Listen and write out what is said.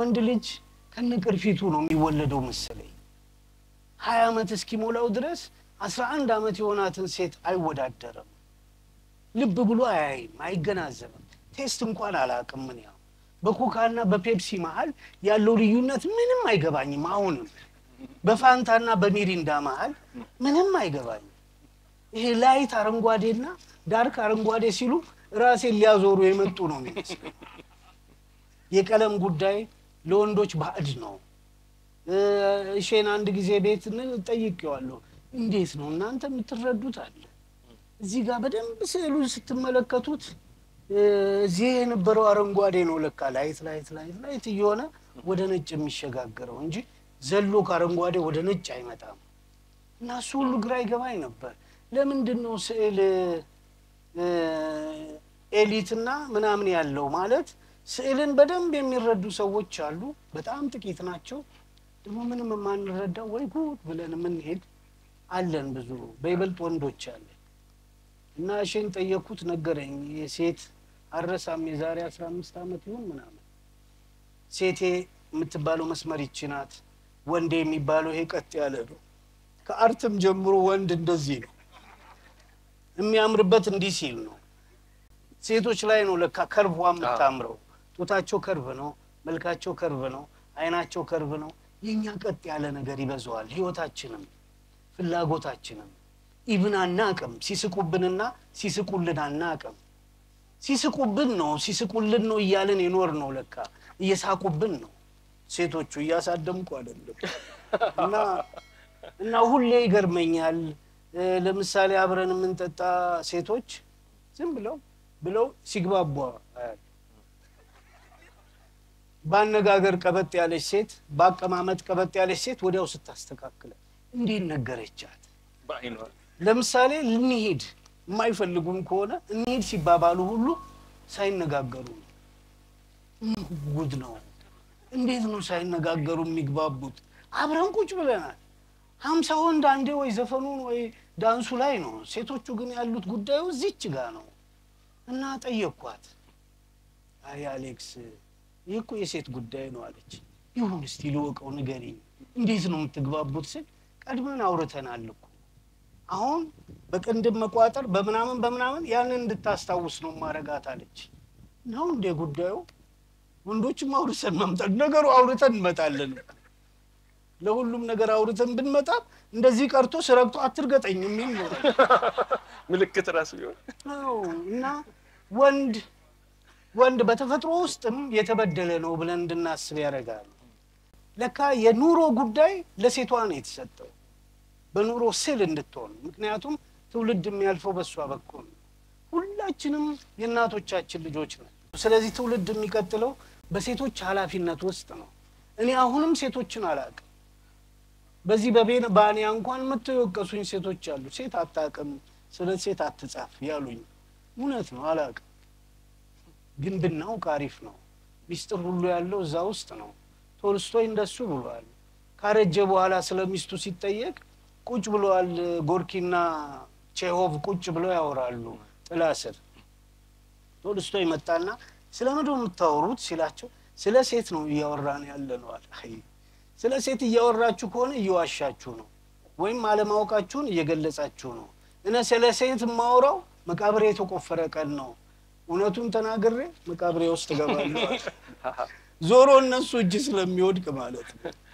ወንድ ልጅ ከነቅርፊቱ ነው የሚወለደው መሰለኝ። ሀያ ዓመት እስኪሞላው ድረስ አስራ አንድ ዓመት የሆናትን ሴት አይወዳደርም። ልብ ብሎ አያይም፣ አይገናዘብም። ቴስት እንኳን አላውቅም። ምን ያው በኮካና በፔፕሲ መሀል ያለው ልዩነት ምንም አይገባኝም። አሁንም በፋንታና በሚሪንዳ መሀል ምንም አይገባኝም። ይሄ ላይት አረንጓዴና ዳርክ አረንጓዴ ሲሉ ራሴን ሊያዞሩ የመጡ ነው የሚመስለኝ። የቀለም ጉዳይ ለወንዶች ባዕድ ነው። እሼን አንድ ጊዜ ቤት ጠይቄዋለሁ። እንዴት ነው እናንተ የምትረዱት አለ። እዚህ ጋር በደንብ ስዕሉን ስትመለከቱት እዚህ የነበረው አረንጓዴ ነው ለካ ላይት ላይት ላይት ላይት እየሆነ ወደ ነጭ የሚሸጋገረው እንጂ ዘሎ ከአረንጓዴ ወደ ነጭ አይመጣም። እና እሱ ሁሉ ግራ ይገባኝ ነበር። ለምንድን ነው ስዕል ኤሊትና ምናምን ያለው ማለት ስዕልን በደንብ የሚረዱ ሰዎች አሉ፣ በጣም ጥቂት ናቸው። ደግሞ ምንም የማንረዳው ወይ ጉድ ብለን የምንሄድ አለን ብዙ፣ በይበልጥ ወንዶች አለን። እና እሺን ጠየቅኩት፣ ነገረኝ። የሴት አረሳም የዛሬ አስራ አምስት ዓመት ይሁን ምናምን ሴቴ የምትባለው መስመር ይቺ ናት፣ ወንዴ የሚባለው ይሄ ቀጥ ያለ ነው። ከአርትም ጀምሮ ወንድ እንደዚህ ነው የሚያምርበት እንዲህ ሲል ነው። ሴቶች ላይ ነው ለካ ከርቧ የምታምረው። ጡታቸው ከርቭ ነው፣ መልካቸው ከርቭ ነው፣ አይናቸው ከርቭ ነው። የእኛ ቀጥ ያለ ነገር ይበዛዋል። ህይወታችንም ፍላጎታችንም ኢብን አናቅም። ሲስቁብንና ሲስቁልን አናቅም። ሲስቁብን ነው ሲስቁልን ነው እያልን የኖር ነው ለካ እየሳቁብን ነው። ሴቶቹ እያሳደምኩ አይደለም። እና እና ሁሌ ይገርመኛል። ለምሳሌ አብረን የምንጠጣ ሴቶች ዝም ብለው ብለው ሲግባቧ አያለሁ። በአነጋገር ቀበጥ ያለች ሴት፣ በአቀማመጥ ቀበጥ ያለች ሴት ወዲያው ስታስተካክለ እንዴት ነገረቻት? በአይኗ ለምሳሌ ልንሄድ የማይፈልጉም ከሆነ እንሄድ ሲባባሉ ሁሉ ሳይነጋገሩ ነው። ምን ጉድ ነው! እንዴት ነው ሳይነጋገሩ የሚግባቡት? አብረን ቁጭ ብለናል። ሀምሳ ወንድ አንዴ ወይ ዘፈኑን ወይ ዳንሱ ላይ ነው። ሴቶቹ ግን ያሉት ጉዳዩ እዚች ጋ ነው። እና ጠየቅኳት። አይ አሌክስ፣ ይህ እኮ የሴት ጉዳይ ነው አለች። ይሁን እስቲ ልወቀው፣ ንገሪኝ፣ እንዴት ነው የምትግባቡት ስል ቀድመን አውርተናል እኮ አሁን በቅንድብ መቋጠር በምናምን በምናምን ያንን እንድታስታውስ ነው ማረጋት አለች። ነው እንደ ጉዳዩ ወንዶችም አውርተን መምጣት ነገሩ አውርተን እንመጣለን። ለሁሉም ነገር አውርተን ብንመጣ እንደዚህ ቀርቶ ስረግቶ አትርገጠኝ የሚል ነው። ምልክት ራሱ ቢሆን አዎ እና ወንድ ወንድ በተፈጥሮ ውስጥም የተበደለ ነው ብለን እንድናስብ ያደርጋል። ለካ የኑሮ ጉዳይ ለሴቷ ነው የተሰጠው በኑሮ ስል እንድትሆን። ምክንያቱም ትውልድ የሚያልፈው በእሷ በኩል ነው። ሁላችንም የእናቶቻችን ልጆች ነን። ስለዚህ ትውልድ የሚቀጥለው በሴቶች ኃላፊነት ውስጥ ነው። እኔ አሁንም ሴቶችን አላውቅም። በዚህ በቤን ባንያ እንኳን መጥተው የወቀሱኝ ሴቶች አሉ። ሴት አታውቅም፣ ስለ ሴት አትጻፍ ያሉኝ። እውነት ነው አላውቅም፣ ግን ብናውቅ አሪፍ ነው። ሚስጥር ሁሉ ያለው እዛ ውስጥ ነው። ቶልስቶይ እንደሱ ብሏል። ካረጀ በኋላ ስለ ሚስቱ ሲጠየቅ ቁጭ ብለዋል። ጎርኪና ቼሆቭ ቁጭ ብለው ያወራሉ ጥላ ስር። ቶልስቶይ መጣና ስለ ምንድን ነው የምታወሩት ሲላቸው ስለ ሴት ነው እያወራን ያለ ነው አለ። አይ ስለ ሴት እያወራችሁ ከሆነ እየዋሻችሁ ነው፣ ወይም አለማወቃችሁን እየገለጻችሁ ነው። እነ ስለ ሴት የማወራው መቃብሬ የተቆፈረ ቀን ነው። እውነቱን ተናግሬ መቃብሬ ውስጥ እገባለሁ። ዞሮ እነሱ እጅ ስለሚወድቅ ማለት ነው።